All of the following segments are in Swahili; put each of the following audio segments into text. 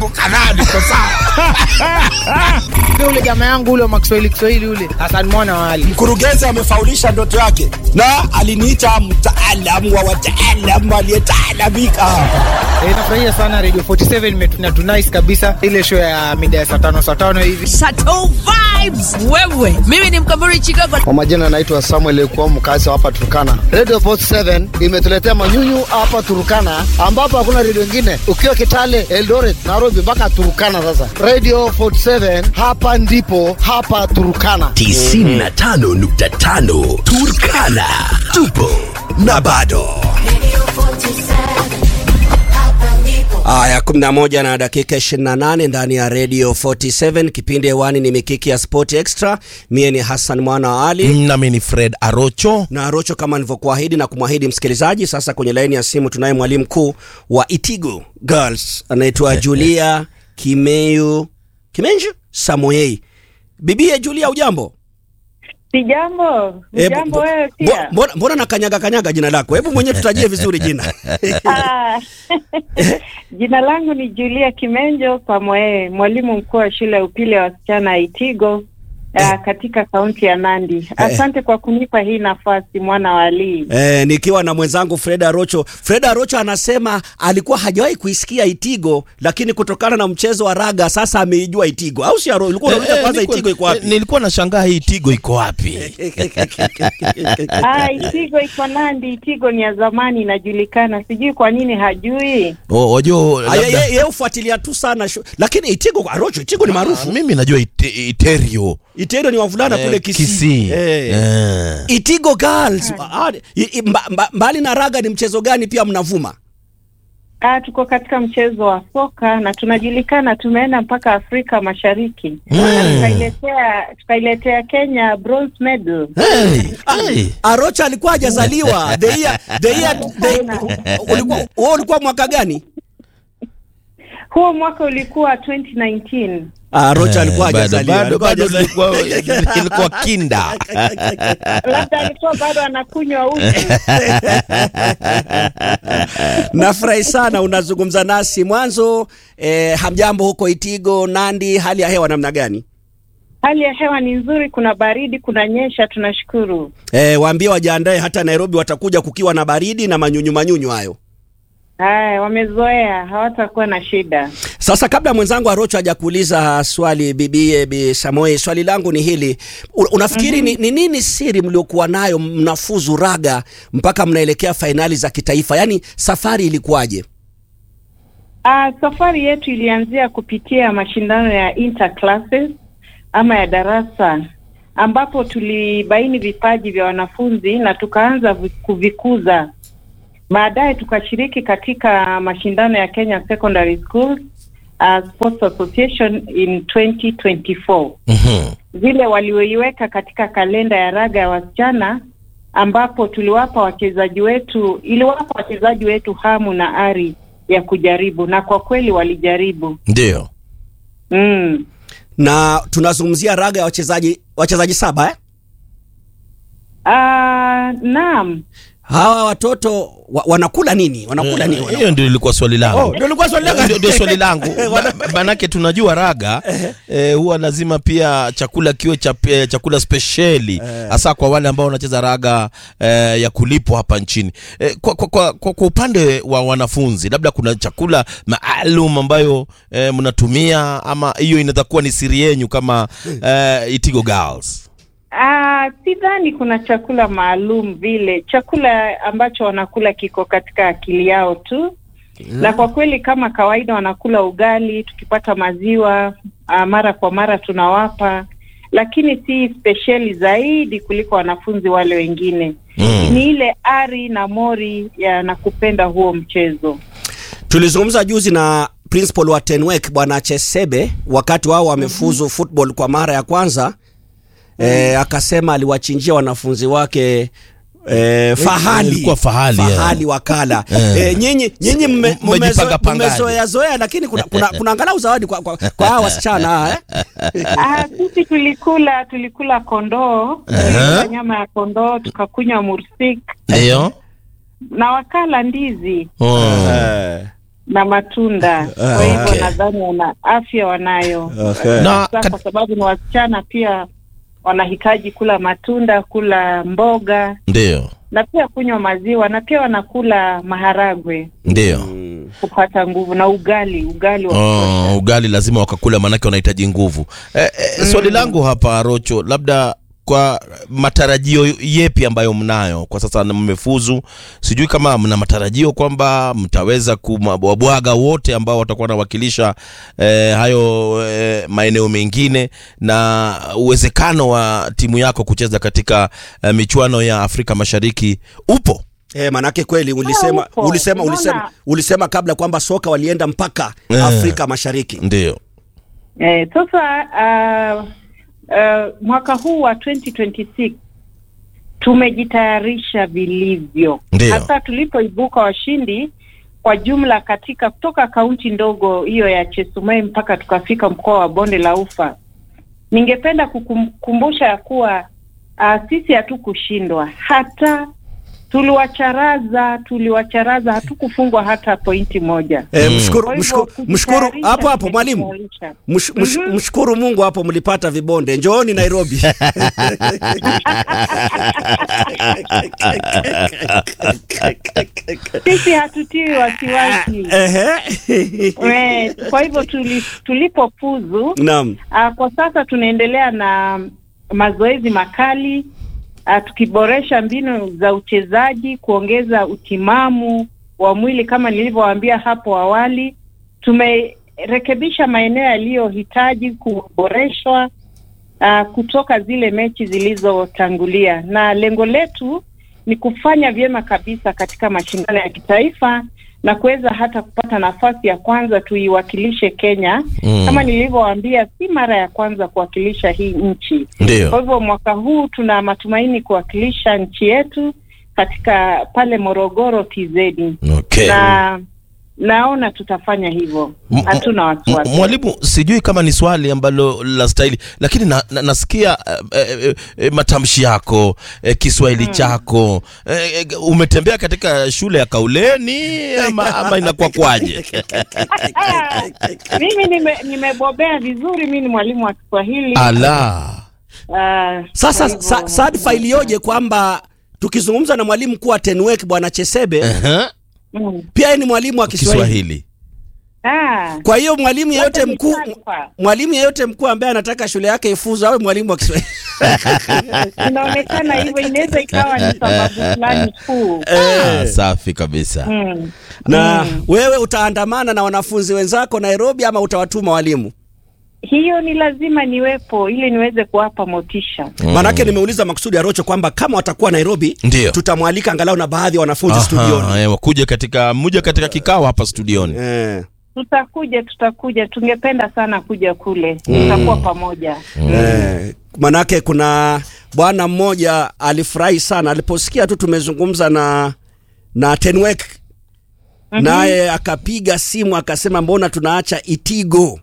kadhaa niko sawa. ule jamaa yangu ule wa Kiswahili Kiswahili ule Hassan Mwana wali Mkurugenzi amefaulisha ndoto yake na aliniita mtaalamu wa wataalamu aliyetaalamika. e, nafurahia sana Radio 47 imetuna tunice kabisa ile show ya mida ya saa tano saa tano hivi Chateau vibes wewe. Mimi ni Mkamburi Chicago. Kwa majina naitwa Samuel Ekuwa, mkazi wa hapa Turkana. Radio Post 7 imetuletea manyunyu hapa Turkana, ambapo hakuna redio ingine, ukiwa Kitale, Eldoret, Nairobi mpaka Turkana. Sasa Radio 47 hapa ndipo hapa Turkana. 95.5 Turkana. Tupo na bado. Aya, 11 na dakika 28 ndani ya Radio 47. Kipindi hewani ni Mikiki ya Sport Extra. Mie ni Hassan Mwana wa Ali nami ni Fred Arocho. na Rocho, kama nilivyokuahidi na kumwahidi msikilizaji. Sasa kwenye laini ya simu tunaye mwalimu mkuu wa Itigo Girls anaitwa Julia Kimeyu Kimenju Samoyei. Bibie Julia, ujambo? Si jambo, Eh, jambo bo- wewe bo- pia. Mbona, mbona na kanyaga kanyaga jina lako? Hebu mwenyewe tutajie vizuri jina. Ah, Jina langu ni Julia Kimenjo Samoe, mwalimu mkuu wa shule ya upili ya wasichana ya Itigo ah, katika kaunti ya Nandi. Asante kwa kunipa hii nafasi mwana wa Ali. Eh, nikiwa na mwenzangu Fred Arocho. Fred Arocho anasema alikuwa hajawahi kuisikia Itigo, lakini kutokana na mchezo wa raga sasa ameijua Itigo. Au si Aro? Ulikuwa unauliza Eh, kwanza nilikuwa- Itigo iko eh, wapi? Nilikuwa nashangaa hii Tigo iko wapi? Ah, Itigo iko Nandi. Itigo ni ya zamani inajulikana, sijui kwa nini hajui. Oh, Wajua Ah, ye- labda- ye- Yeye ufuatilia tu sana shu. Lakini Itigo Arocho, Itigo ni Ah, maarufu. mimi najua ite- Iterio Itigo ni wavulana Eh, kule Kisii. Kisii. Eh. Eh. Itigo Girls. Ah, i- i- mba- mba- mbali na raga ni mchezo gani pia mnavuma? Ah, tuko katika mchezo wa soka na tunajulikana, tumeenda mpaka Afrika Mashariki Mm. na tukailetea tukailetea Kenya bronze medal. Hey, hey. Arocho alikuwa hajazaliwa. The year the year the, ulikuwa wewe ulikuwa mwaka gani? Huo mwaka ulikuwa 2019. Ah, Rocha alikuwa Eh, bado- hajazaliwa. bado- Alikuwa bado hajazaliwa. ilikuwa- ilikuwa kinda Labda alikuwa bado anakunywa uji. Nafurahi sana unazungumza nasi mwanzo. Eh, hamjambo huko Itigo, Nandi, hali ya hewa namna gani? Hali ya hewa ni nzuri, kuna baridi, kuna nyesha, tunashukuru. Eh, waambie wajiandae, hata Nairobi watakuja kukiwa na baridi na manyunyu manyunyu hayo. Haya, wamezoea, hawatakuwa na shida. Sasa kabla mwenzangu Arocho hajakuuliza swali bibie Bi Samoe, swali langu ni hili. U- Unafikiri ni, ni nini siri mliokuwa nayo mnafuzu raga mpaka mnaelekea fainali za kitaifa? Yaani safari ilikuwaje? Ah, safari yetu ilianzia kupitia mashindano ya interclasses ama ya darasa ambapo tulibaini vipaji vya wanafunzi na tukaanza vi- kuvikuza. Baadaye tukashiriki katika mashindano ya Kenya Secondary Schools uh, Sports Association in 2024 Mhm. vile walioiweka katika kalenda ya raga ya wasichana ambapo tuliwapa wachezaji wetu iliwapa wachezaji wetu hamu na ari ya kujaribu na kwa kweli walijaribu ndio mm. Na tunazungumzia raga ya wachezaji wachezaji saba eh? Ah, naam Hawa watoto wa, wanakula nini? Wanakula nini? Eh, hiyo ndio ilikuwa swali langu Oh, ndio ilikuwa swali langu. Ndio- ndio swali langu Ma- manake tunajua raga eh, huwa lazima pia chakula kiwe cha, eh, chakula spesheli hasa kwa wale ambao wanacheza raga eh, ya kulipwa hapa nchini eh, kwa, kwa, kwa, kwa, kwa upande wa wanafunzi labda kuna chakula maalum ambayo eh, mnatumia ama hiyo inaweza kuwa ni siri yenyu kama eh, Itigo Girls Ah, sidhani kuna chakula maalum vile. Chakula ambacho wanakula kiko katika akili yao tu, na kwa kweli kama kawaida wanakula ugali, tukipata maziwa ah, mara kwa mara tunawapa, lakini si spesheli zaidi kuliko wanafunzi wale wengine. Mm. Ni ile ari na mori ya na kupenda huo mchezo. Tulizungumza juzi na principal wa Tenwek bwana Chesebe wakati wao wamefuzu football kwa mara ya kwanza. E, akasema aliwachinjia wanafunzi wake e, fahali ilikuwa fahali, fahali yeah. wakala Eh. e, nyinyi nyinyi mme- Mmejipanga mmezo- pangaje? mmezoea zoea, lakini kuna, kuna, kuna angalau zawadi kwa, kwa, kwa hawa wasichana eh? Ah, sisi tulikula tulikula kondoo, tulikula nyama ya kondoo, tukakunywa mursik ndio na wakala ndizi. oh. Eh. na matunda. Kwa hivyo okay. nadhani wana afya wanayo. Okay. na Sasa kat, kwa sababu ni wasichana pia wanahitaji kula matunda, kula mboga ndio na pia kunywa maziwa na pia wanakula maharagwe ndio kupata nguvu na ugali, ugali wa Oh, ugali lazima wakakula maanake wanahitaji nguvu eh, eh, swali langu hapa rocho labda kwa matarajio yepi ambayo mnayo kwa sasa na mmefuzu sijui kama mna matarajio kwamba mtaweza kuwabwaga wote ambao watakuwa wanawakilisha eh, hayo eh, maeneo mengine na uwezekano wa timu yako kucheza katika eh, michuano ya afrika mashariki upo Eh, manake kweli ulisema upo. ulisema Unaona? ulisema ulisema kabla kwamba soka walienda mpaka Eh. Afrika Mashariki. ndio Eh, sasa uh, uh, mwaka huu wa 2026 tumejitayarisha vilivyo, Ndio. hasa tulipoibuka washindi kwa jumla katika kutoka kaunti ndogo hiyo ya Chesumei mpaka tukafika mkoa wa Bonde la Ufa. Ningependa kukumbusha ya kuwa uh, sisi hatukushindwa hata tuliwacharaza, tuliwacharaza, hatukufungwa hata pointi moja. Eh, mshukuru, Kwa hivyo mshukuru, mshukuru kujitayarisha, hapo hapo mwalimu. tumejitayarisha. Msh, msh, Mshukuru Mungu hapo mlipata vibonde. Njooni Nairobi. Sisi hatutiwi wasiwasi. Ehe. Eh, Kwa hivyo tuli, tulipofuzu Naam. uh, kwa sasa tunaendelea na mazoezi makali uh, tukiboresha mbinu za uchezaji, kuongeza utimamu wa mwili kama nilivyowaambia hapo awali. Tumerekebisha maeneo yaliyohitaji kuboreshwa uh, kutoka zile mechi zilizotangulia, na lengo letu ni kufanya vyema kabisa katika mashindano ya kitaifa na kuweza hata kupata nafasi ya kwanza tuiwakilishe Kenya. Mm. Kama nilivyowaambia, si mara ya kwanza kuwakilisha hii nchi. Kwa ndio hivyo mwaka huu tuna matumaini kuwakilisha nchi yetu katika pale Morogoro TZ, okay. na naona tutafanya hivyo, M- hatuna M- wasiwasi. Mwalimu, sijui kama ni swali ambalo la stahili, lakini na, na, nasikia eh, eh, eh, matamshi yako eh, Kiswahili chako eh, eh, umetembea katika shule ya Kauleni ama, ama inakuwa kwaje? Ah, mimi nime- nimebobea vizuri, mimi ni mwalimu wa Kiswahili. Ala, Ah, Sasa kwa hivyo- sa, sadfa iliyoje kwamba tukizungumza na mwalimu mkuu wa Tenwek bwana Chesebe Ehe, Mm. pia yeye ni mwalimu wa Kiswahili. Kiswahili Ah, Kwa hiyo mwalimu yeyote yote ni mkuu taarifa. mwalimu yeyote mkuu ambaye anataka shule yake ifuzu awe mwalimu wa Kiswahili. inaonekana hivyo, inaweza ikawa ni sababu fulani tu. ah, safi kabisa. Mm. Na wewe utaandamana na wanafunzi wenzako Nairobi ama utawatuma walimu? Hiyo ni lazima niwepo ili niweze kuwapa motisha. Maanake nimeuliza makusudi ya Rocho kwamba kama watakuwa Nairobi Ndio. tutamwalika angalau na baadhi ya wanafunzi Aha, studioni. eh, wakuje katika mmoja katika kikao hapa studioni. Eh, Tutakuja, tutakuja, tungependa sana kuja kule, tutakuwa pamoja. eh, manake kuna bwana mmoja alifurahi sana aliposikia tu tumezungumza na na Tenwek naye akapiga simu akasema mbona tunaacha Itigo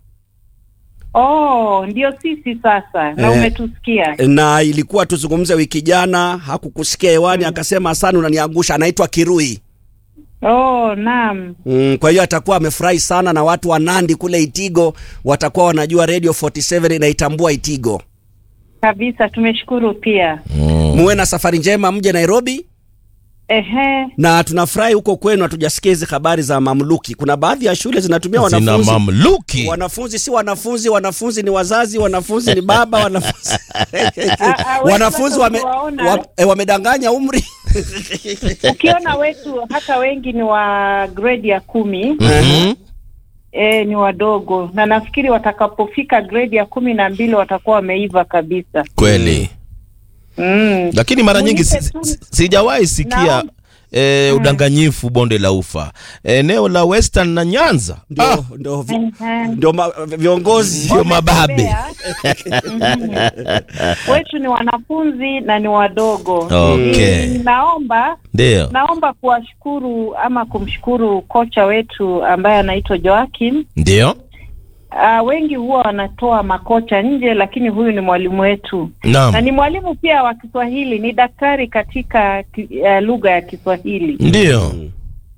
Oh, ndio sisi sasa, na Eh. umetusikia. na ilikuwa tuzungumze wiki jana, hakukusikia hewani, akasema sana unaniangusha. Anaitwa Kirui. Oh, naam. Mm, kwa hiyo atakuwa amefurahi sana na watu wa Nandi kule Itigo watakuwa wanajua Radio 47 inaitambua Itigo. Kabisa, tumeshukuru pia. Muwe na safari njema, mje Nairobi Ehe. na tunafurahi huko kwenu. Hatujasikia hizi habari za mamluki. Kuna baadhi ya shule zinatumia Zina wanafunzi mamluki. wanafunzi si wanafunzi, wanafunzi ni wazazi, wanafunzi ni baba, wanafunzi ah, wewe wanafunzi sasa wame, ukiwaona- wa, eh, wamedanganya umri Ukiona wetu hata wengi ni wa grade ya kumi Mhm. e, ni wadogo, na nafikiri watakapofika grade ya kumi na mbili watakuwa wameiva kabisa. Kweli. Mm. lakini mara nyingi Unipe si- tu- si- sijawahi sikia Naam. eh, udanganyifu bonde la ufa eneo la western na nyanza ndio, ah, ndio, vi, Ehe. ndio ma, viongozi ndio mababe Mhm. wetu ni wanafunzi na ni wadogo. Okay. Ni- Naomba ndio naomba kuwashukuru ama kumshukuru kocha wetu ambaye anaitwa Joakim. ndio Uh, wengi huwa wanatoa makocha nje, lakini huyu ni mwalimu wetu naam na ni mwalimu pia wa Kiswahili, ni daktari katika ki- uh, lugha ya Kiswahili. ndio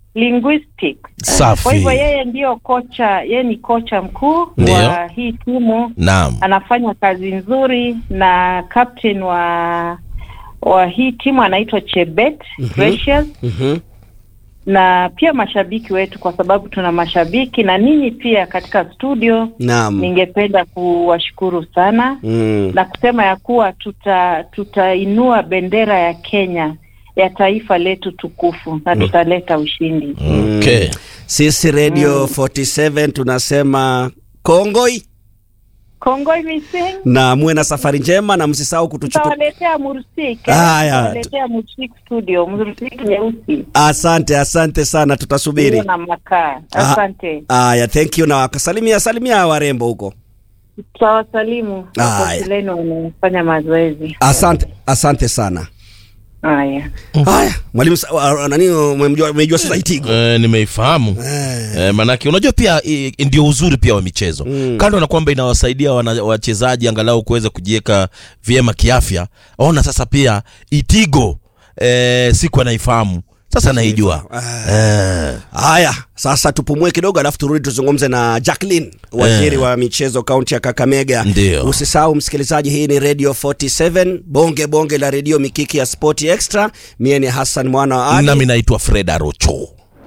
linguistics. Kwa Safi. hivyo yeye ndiyo kocha, yeye ni kocha mkuu Ndio. wa hii timu. Naam. Anafanya kazi nzuri na captain wa wa hii timu anaitwa Chebet Precious Mhm. na pia mashabiki wetu, kwa sababu tuna mashabiki na ninyi pia katika studio. Naam. Ningependa kuwashukuru sana Mm. na kusema ya kuwa tuta tutainua bendera ya Kenya ya taifa letu tukufu na tutaleta ushindi. Okay. Sisi Radio 47 tunasema kongoi Kongoi Missing na muwe na safari njema na msisahau kutuchukua. tutawaletea mursik, Haya. tutawaletea mursik studio, mursik nyeusi Asante, asante sana, tutasubiri. iliyo na makaa. Ah, Asante, Haya, thank you na wakasalimia salimia warembo huko. tutawasalimu Haya. wakosileni wanafanya mazoezi Asante, asante sana. haya. Haya, mwalimu sa- wa- nani umemjua umejua sasa Itigo. Eh, nimeifahamu eh, manake unajua pia i- ndio uzuri pia wa michezo Mm. kando na kwamba inawasaidia wana- wachezaji angalau kuweza kujiweka vyema kiafya ona sasa pia itigo eh, siku anaifahamu sasa naijua eh, Haya, sasa tupumue kidogo, alafu turudi tuzungumze na Jacqueline, waziri Eh. wa michezo kaunti ya Kakamega. Ndio. Usisahau msikilizaji, hii ni Radio 47 bonge bonge la redio mikiki ya Sport Extra. Mie ni Hassan mwana wa Ali. nami naitwa fred arocho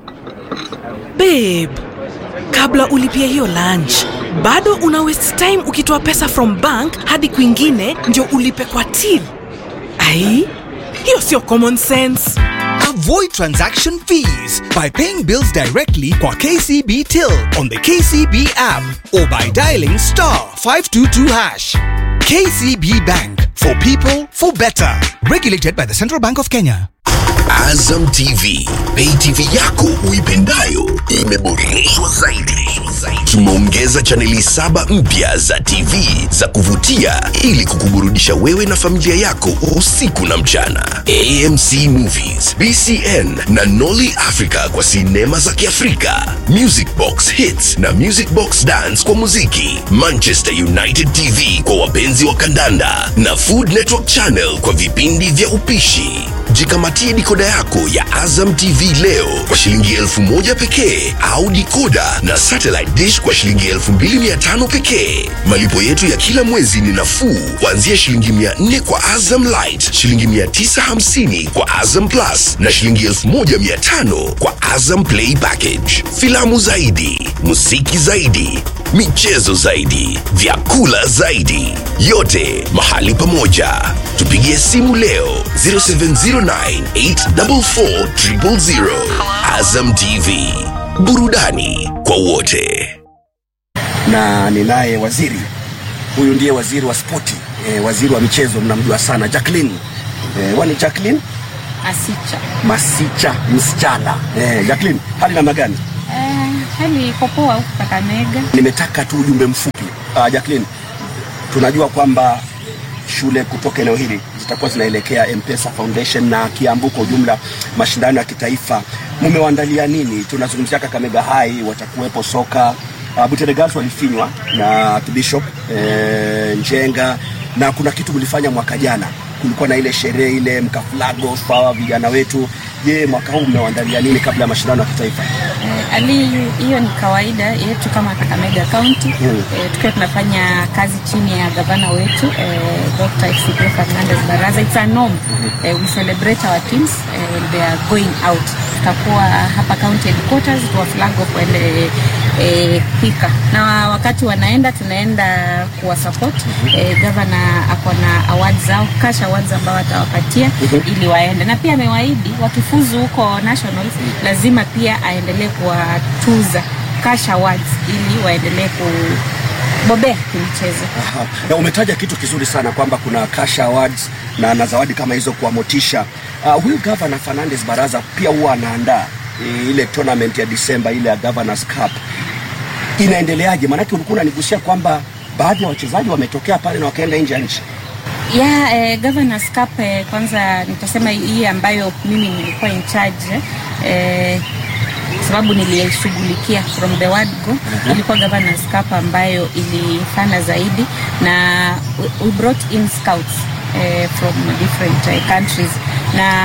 babe kabla ulipia hiyo lunch bado una waste time ukitoa pesa from bank hadi kwingine ndio ulipe kwa till ai hiyo sio common sense Avoid transaction fees by paying bills directly kwa KCB Till on the KCB app or by dialing star 522 hash. KCB Bank for people for better. Regulated by the Central Bank of Kenya. Azam TV, pay TV yako uipendayo imeboreshwa zaidi. Tumeongeza chaneli saba mpya za TV za kuvutia ili kukuburudisha wewe na familia yako usiku na mchana. AMC Movies, BCN na Nolly Africa kwa sinema za Kiafrika, Music Box Hits na Music Box Dance kwa muziki, Manchester United TV kwa wapenzi wa kandanda na Food Network Channel kwa vipindi vya upishi. Jikamatie dikoda yako ya Azam TV leo kwa shilingi elfu moja pekee au dikoda na satellite dish kwa shilingi elfu mbili mia tano pekee. Malipo yetu ya kila mwezi ni nafuu kuanzia shilingi mia nne kwa Azam Light, shilingi mia tisa hamsini kwa Azam Plus na shilingi elfu moja mia tano kwa Azam Play Package. Filamu zaidi, muziki zaidi, michezo zaidi, vyakula zaidi, yote mahali pamoja. Tupigie simu leo 0709844000. Azam TV, burudani kwa wote. na ninaye waziri huyu ndiye waziri wa spoti e, waziri wa michezo mnamjua sana Jacqueline e, wani Jacqueline Asicha. Masicha msichana e, Jacqueline hali namna gani Eh, hali iko poa huku Kakamega. nimetaka tu ujumbe mfupi uh, Jacqueline tunajua kwamba shule kutoka eneo hili zitakuwa zinaelekea M-Pesa Foundation na Kiambu kwa ujumla, mashindano ya kitaifa. Mmewaandalia nini? Tunazungumzia Kakamega High, watakuwepo soka uh, Butere Girls walifinywa na Bishop eh, Njenga, na kuna kitu mlifanya mwaka jana, kulikuwa na ile sherehe ile mkaflago fawa vijana wetu. Je, mwaka huu mmewaandalia nini kabla ya mashindano ya kitaifa? Eh, hali hiyo ni kawaida yetu kama Kakamega County. Eh, tukiwa tunafanya kazi chini ya gavana wetu eh, Dr. Isidro Fernandez Baraza. It's a norm. Eh, we celebrate our teams eh, when they are going out. Tutakuwa hapa county headquarters tuwa flag off waende eh, Thika na wakati wanaenda tunaenda kuwa support eh, gavana ako na awards zao cash awards ambao atawapatia ili waende, na pia amewaahidi wakifuzu huko nationals lazima pia aendelee kuwatuza cash awards ili waendelee kubobea kimchezo. Aha. Na umetaja kitu kizuri sana kwamba kuna cash awards na, na zawadi kama hizo kuwamotisha. Uh, huyu Governor Fernandez Baraza pia huwa anaandaa e, ile tournament ya Disemba ile ya Governors Cup. Inaendeleaje? Maanake ulikuwa unanigusia kwamba baadhi ya wachezaji wametokea pale na wakaenda nje ya nchi. ya eh, Governors Cup eh, kwanza nitasema hii ambayo mimi nilikuwa in charge eh, sababu nilishughulikia from the word go ilikuwa Governors Cup ambayo ilifana zaidi na we- we brought in scouts eh, from different eh, countries na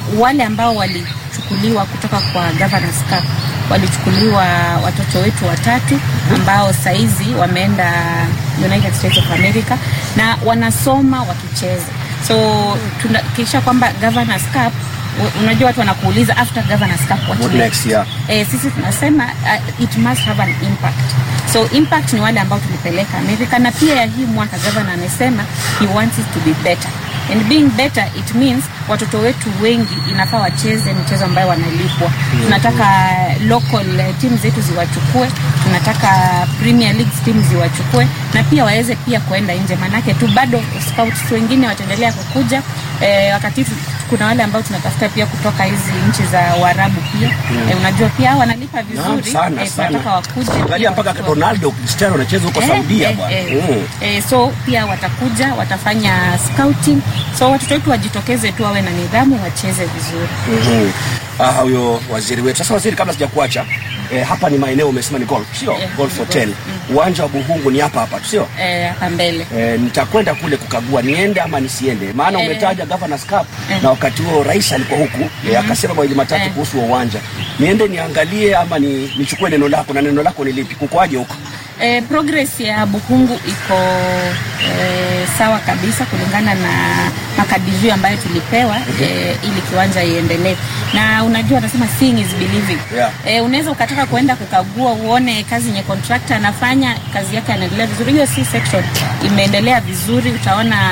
wale ambao walichukuliwa kutoka kwa Governors Cup walichukuliwa watoto wetu watatu ambao saizi wameenda United States of America na wanasoma wakicheza so tunahakikisha kwamba Governors Cup u- unajua watu wanakuuliza after Governors Cup what, What next, yeah. eh, sisi tunasema uh, it must have an impact so impact ni wale ambao tulipeleka Amerika na pia ya hii mwaka governor amesema he wants it to be better and being better it means watoto wetu wengi inafaa wacheze michezo ambayo wanalipwa tunataka local eh, team zetu ziwachukue tunataka premier league team ziwachukue na pia waweze pia kuenda nje manake tu bado scouts wengine wataendelea kukuja eh, wakati tu- kuna wale ambao tunatafuta pia kutoka hizi nchi za Uarabu pia Mm. eh, unajua pia wanalipa Naam, vizuri sana, eh, sana. tunataka wakuje Angalia pia mpaka wachukue. Ronaldo Cristiano anacheza huko Eh, Saudia eh, bwana. eh. Mm. Eh, so pia watakuja watafanya scouting so watoto wetu wajitokeze tu wawe na nidhamu wacheze vizuri Mhm. Ah, huyo waziri wetu. Sasa waziri, kabla sijakuacha eh, hapa ni maeneo umesema ni golf, sio? Yeah, golf ni hotel. golf. Uwanja wa Buhungu ni hapa hapa tu, sio? eh, hapa mbele Eh, nitakwenda kule kukagua niende ama nisiende, maana Eh. umetaja Governors Cup Eh. na wakati huo rais alikuwa huku eh, Mhm. akasema mawili matatu Eh. kuhusu huo uwanja. Niende niangalie ama ni, nichukue neno lako, na neno lako ni lipi? Kukoaje huko? Eh, progress ya Bukungu iko eh, sawa kabisa kulingana na makadirio ambayo tulipewa eh, ili kiwanja iendelee, na unajua anasema seeing is believing. Yeah. Eh, unaweza ukataka kuenda kukagua uone kazi yenye contractor anafanya kazi yake anaendelea vizuri. Hiyo si section imeendelea vizuri, utaona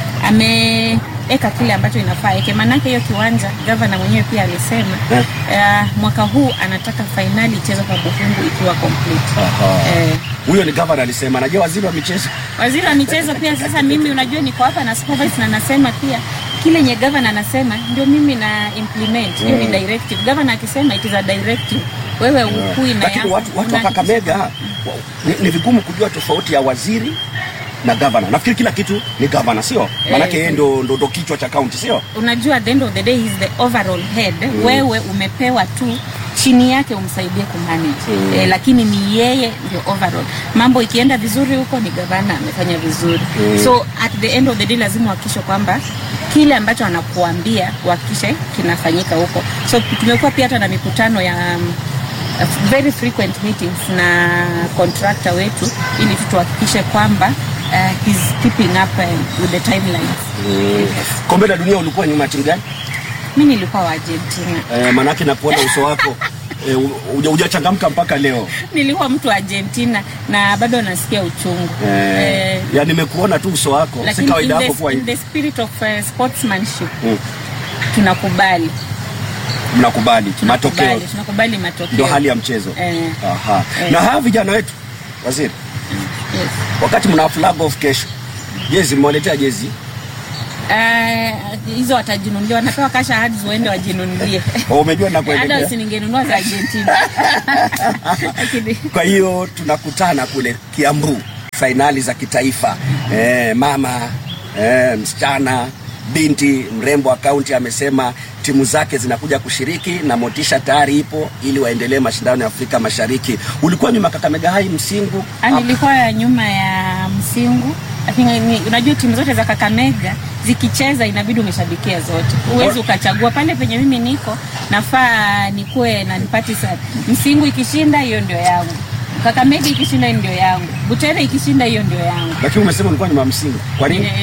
ameeka kile ambacho inafaa eke, maanake hiyo kiwanja gavana mwenyewe pia alisema Eh. eh, mwaka huu anataka fainali ichezwe kwa Bukungu ikiwa complete. Aha. Eh, Huyo ni governor alisema. Najua waziri wa michezo waziri wa michezo pia sasa mimi unajua niko hapa na supervise na nasema pia kile nye governor anasema ndio mimi na implement hiyo ni Mm. directive governor akisema it is a directive wewe ukui na lakini yako watu, watu wa una- Kakamega wa- ni, ni vigumu kujua tofauti ya waziri na gavana. Nafikiri kila kitu ni gavana, sio? Maanake yeye ndo, ndo, ndo kichwa cha kaunti, sio? unajua at the end of the day he is the overall head Mm. wewe umepewa tu chini yake umsaidie kumanage Mm. eh, lakini ni yeye ndio overall mambo ikienda vizuri huko ni gavana amefanya vizuri Mm. so at the end of the day lazima uhakikishe kwamba kile ambacho anakuambia uhakikishe kinafanyika huko so tumekuwa pia hata na mikutano ya um, very frequent meetings na contractor wetu ili tu tuhakikishe kwamba uh, he's keeping up uh, with the timelines Mm. Kombe la dunia ulikuwa nyuma ya timu gani? mi nilikuwa wa Argentina Eh, maanake nakuona uso wako eh, huja- hujachangamka mpaka leo nilikuwa mtu wa Argentina na bado nasikia uchungu eh, Eh, ya nimekuona tu uso wako, si lakini kawaida in yako the, kuwa in hivi. the spirit of uh, sportsmanship Mm. tunakubali Mnakubali matokeo, tunakubali tunakubali matokeo ndio hali ya mchezo. eh, Aha. Eh. Na hawa vijana wetu waziri, yes. wakati mna flag off kesho, jezi mmewaletea jezi Eh, hizo watajinunulia wanapewa kasha hadi waende wajinunulie Oh, umejua hata nakuelekea. usiningenunua za Argentina Lakini- Kwa hiyo tunakutana kule Kiambu, fainali za kitaifa. Eh, mama eh, msichana binti mrembo wa kaunti amesema timu zake zinakuja kushiriki na motisha tayari ipo ili waendelee mashindano ya Afrika Mashariki. Ulikuwa nyuma Kakamega Hai Msingu Ah, nilikuwa ya nyuma ya Msingu lakini ni- unajua timu zote za Kakamega zikicheza inabidi umeshabikia zote, huwezi ukachagua. Pale penye mimi niko nafaa nikuwe na nipati sana. Msingu ikishinda hiyo ndio yangu, Kakamega ikishinda hiyo ndio yangu, Butere ikishinda hiyo ndio yangu. lakini umesema ulikuwa nyuma Msingu. Kwa nini? Eh,